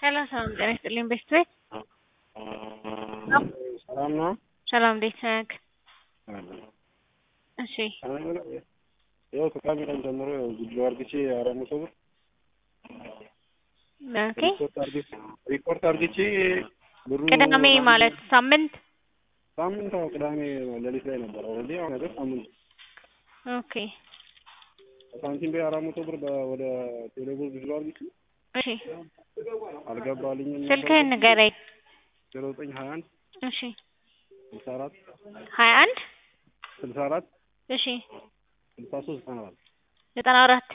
ሰላም ሰላም ጤና ይስጥልኝ ቤስት ቤት ሰላም ነው። ሰላም እንዴት ነህ? እሺ ያው ከቃሚ ቀን ጀምሮ ያው ቪዲዮ አርግቼ አራት መቶ ብር ኦኬ ሪፖርት አርግቼ ሪፖርት አርግቼ ብሩ ቅዳሜ ማለት ሳምንት ሳምንት አዎ ቅዳሜ ሌሊት ላይ ነበር። ኦልሬዲ አሁን ነገር ሳምንት ኦኬ ሳንቲም ቤ አራት መቶ ብር በ- ወደ ቴሌብር ቪዲዮ አርግቼ እሺ አልገባልኝም። ስልክህን ንገረኝ ዜሮ ዘጠኝ ሀያ አንድ እሺ ስልሳ አራት ሀያ አንድ ስልሳ አራት እሺ ስልሳ ሶስት ዘጠና አራት ዘጠና አራት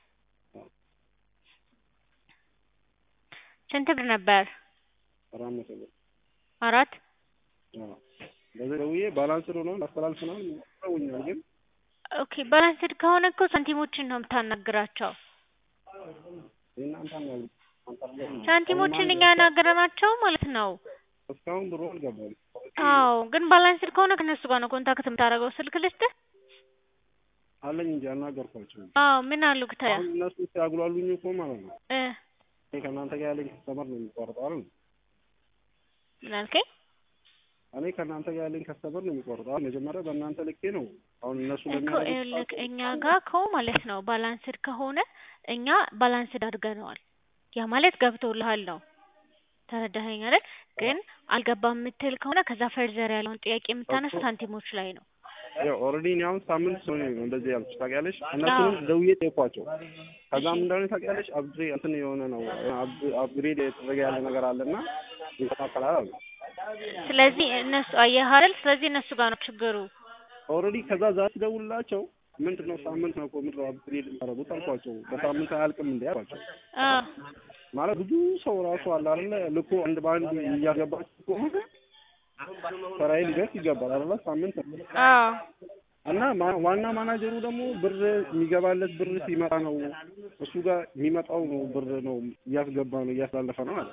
ስንት ብር ነበር? አራት መቶ ብር አራት አዎ። በዚህ ደውዬ ባላንስድ ሆኖ ላስተላልፍ ነው ይውኛል ግን ኦኬ ባላንስድ ከሆነ እኮ ሳንቲሞችን ነው የምታናግራቸው። የእናንተ ነው ሳንቲሞችን እኛ ያናገረናቸው ማለት ነው። እስካሁን ብሩ አልገባም። አዎ ግን ባላንስድ ከሆነ ከነሱ ጋር ነው ኮንታክት የምታደርገው። ስልክ ልስጥህ? አለኝ እንጂ አናገርኳቸው። አዎ ምን አሉ ክታያ አሁን እነሱ ሲያጉላሉኝ እኮ ማለት ነው እ እኔ ከእናንተ ጋር ያለኝ ከስተመር ነው የሚቆርጠው አይደል? ምን አልከኝ? እኔ ከእናንተ ጋር ያለኝ ከስተመር ነው የሚቆርጠው አይደል? መጀመሪያ በእናንተ ልኬ ነው አሁን እነሱ እኮ ለሚያደርጉት ይኸውልህ እኛ ጋር እኮ ማለት ነው ባላንስድ ከሆነ እኛ ባላንስድ አድርገነዋል። ያ ማለት ገብቶልሃል ነው። ተረዳኸኝ አይደል? ግን አልገባም የምትል ከሆነ ከዛ ፈርዘር ያለውን ጥያቄ የምታነሳ ሳንቲሞች ላይ ነው። ያው ኦልሬዲ እኔ አሁን ሳምንት ሰው ነው እንደዚህ ያልኩሽ ታውቂያለሽ። እነሱንም ደውዬ ጠየኳቸው። ከዛም እንደሆነ ታውቂያለሽ አብድሬ እንትን የሆነ ነው አብ- አፕግሬድ የተደረገ ያለ ነገር አለና ይስተካከላል አሉ። ስለዚህ እነሱ አየህ አይደል? ስለዚህ እነሱ ጋር ነው ችግሩ። ኦልሬዲ ከዛ ዛሬ ደውልላቸው ምንድን ነው ሳምንት ነው እኮ ምንድን ነው አፕግሬድ የሚያደርጉት አልኳቸው። በሳምንት አያልቅም እንዴ አልኳቸው። አዎ ማለት ብዙ ሰው ራሱ አለ አይደለ ልኮ አንድ በአንድ እያገባችሁ ከሆነ ስራዬ ሊደርስ ይገባል አይደለ ሳምንት ነው። አዎ እና ማ- ዋና ማናጀሩ ደግሞ ብር የሚገባለት ብር ሲመጣ ነው እሱ ጋር የሚመጣው ነው ብር ነው እያስገባ ነው እያስተላለፈ ነው አለ።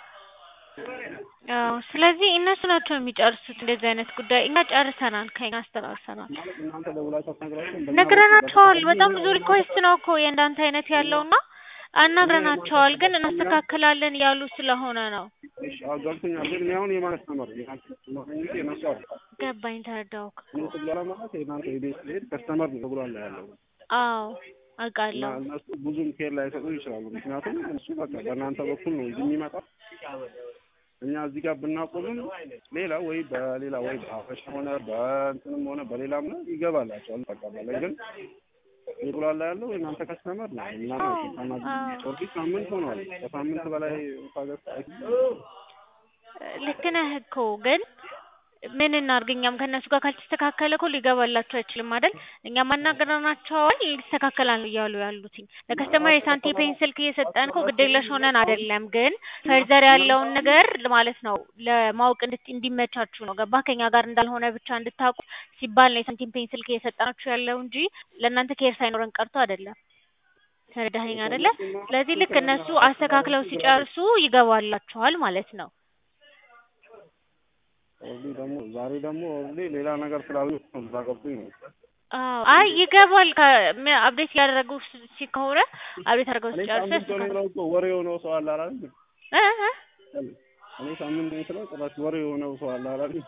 አዎ ስለዚህ እነሱ ናቸው የሚጨርሱት እንደዚህ አይነት ጉዳይ። እኛ ጨርሰናል፣ ከኛ አስተላልፈናል፣ ማለት እናንተ ደውላችሁ አትነግራችሁም? ነግረናቸዋል። በጣም ብዙ ሪኩዌስት ነው እኮ የእንዳንተ አይነት ያለውና አናግረናቸዋል፣ ግን እናስተካክላለን እያሉ ስለሆነ ነው። እሺ አዎ ገብቶኛል። ግን እኔ አሁን የማለት ተመር የናንተ ከስተመር ነው እንጂ የነሱ አይደለም። ገባኝ፣ ተረዳሁክ። እነሱ ጋር ማለት የናንተ የቤት ስሄድ ከስተመር ነው ተብሏል ያለው አዎ እና አውቃለሁ። እነሱ ብዙም ኬር ላይሰጡ ይችላሉ። ምክንያቱም እሱ በቃ በእናንተ በኩል ነው እንጂ የሚመጣው እኛ እዚህ ጋር ብናቆምም ሌላ ወይ በሌላ ወይ በአፈሻ ሆነ በእንትንም ሆነ በሌላም ነው ይገባላቸዋል። በቃ በላይ ግን ይጉላላ ያለው የእናንተ ከስተመር ነው እና ኦልሬዲ ሳምንት ሆኗል። ከሳምንት በላይ ታገስ ልክ ነህ እኮ ግን ምን እናድርግ? እኛም ከእነሱ ጋር ካልተስተካከለ እኮ ሊገባላቸው አይችልም አይደል? እኛም አናግረናቸዋል ይስተካከላል እያሉ ያሉትኝ ለከስተመር የሳንቲፔን ስልክ እየሰጠን እኮ ግዴለሽ ሆነን አይደለም፣ ግን ፈርዘር ያለውን ነገር ማለት ነው ለማወቅ እንድት እንዲመቻችሁ ነው። ገባ? ከኛ ጋር እንዳልሆነ ብቻ እንድታውቁ ሲባል ነው የሳንቲፔን ስልክ እየሰጠናችሁ ያለው እንጂ ለእናንተ ኬር ሳይኖረን ቀርቶ አይደለም። ተረዳኸኝ አይደለ? ስለዚህ ልክ እነሱ አስተካክለው ሲጨርሱ ይገባላችኋል ማለት ነው። ኦልሬዲ ደግሞ ዛሬ ደግሞ ኦልሬዲ ሌላ ነገር ስላሉ እዛ ገብቶኝ ነው። አዎ አይ ይገባል። አፕዴት እያደረጉ ስ- ሲ ከሆነ አፕዴት አድርገው እኔ ሲጨርሱ ሳምንት ሆነ ብለው እኮ ወሬ የሆነው ሰው አለ አይደል? እ እ እኔ ሳምንት ነው ስለው ጭራሽ ወሬ የሆነው ሰው አለ አይደል?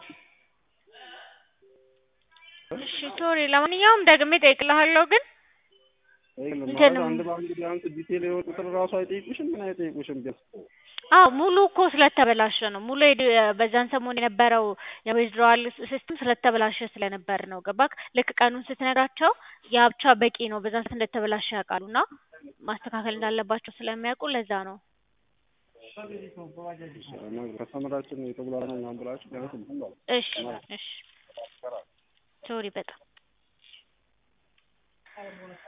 እሺ ሶሪ። ለማንኛውም ደግሜ እጠይቅልሃለሁ ግን ይሄ ማለት እንትንም- አንድ በአንድ ቢያንስ ዲቴል የሆነ ቁጥር ራሱ አይጠይቁሽም? ምን አይጠይቁሽም? ቢያንስ አዎ ሙሉ እኮ ስለተበላሸ ነው። ሙሉ የድ- በዛን ሰሞን የነበረው የዊዝድሮዋል ሲስተም ስለተበላሸ ስለነበር ነው። ገባክ? ልክ ቀኑን ስትነግራቸው ያ ብቻ በቂ ነው። በዛን ሰዓት እንደተበላሸ ያውቃሉ እና ማስተካከል እንዳለባቸው ስለሚያውቁ ለዛ ነው። ከስተመራችን የተጉላላ ነው ምናምን ብላችሁ ቢያንስ እንትን በሉ። እሺ እሺ ሶሪ በጣም